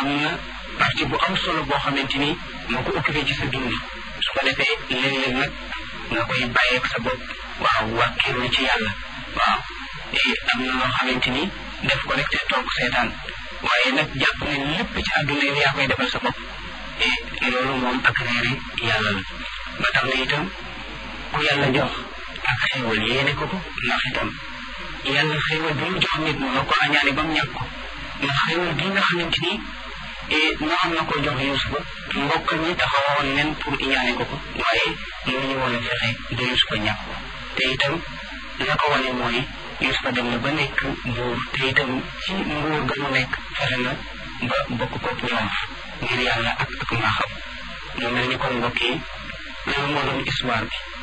am na partie bu am solo boo xamante ni moo ko occupé ci sa dund su ko defee léeg-léeg nag nga koy bàyyeeg sa bopp waaw wàkkiirlu ci yàlla waaw am na loo xamante ni def ko rek te toog seetaan waaye nag jàpp ne lépp ci àdduna yi yaa koy defal sa bopp et loolu moom ak réere yàlla la ba tax na itam ku yàlla jox ak xéewal yéene ko ko ndax itam yàlla xéewal bi mu jox nit mënoo ko añaane ba mu ñàkk ko ndax xéewal gi nga xamante ni moo xam na ko jox Yuusufa mbokk ñi taxawoon nen pour iñaane ko ko waaye mënuñu woon a fexe ba Yuusufa ñàkk ko te itam la ko wane mooy Yuusufa dem na ba nekk buur te itam ci nguur ga mu nekk fexe na ba bokk ko ñoom ngir yàlla ak ak mbaaxam mu mel ni kon mbokk yi loolu moo doon histoire bi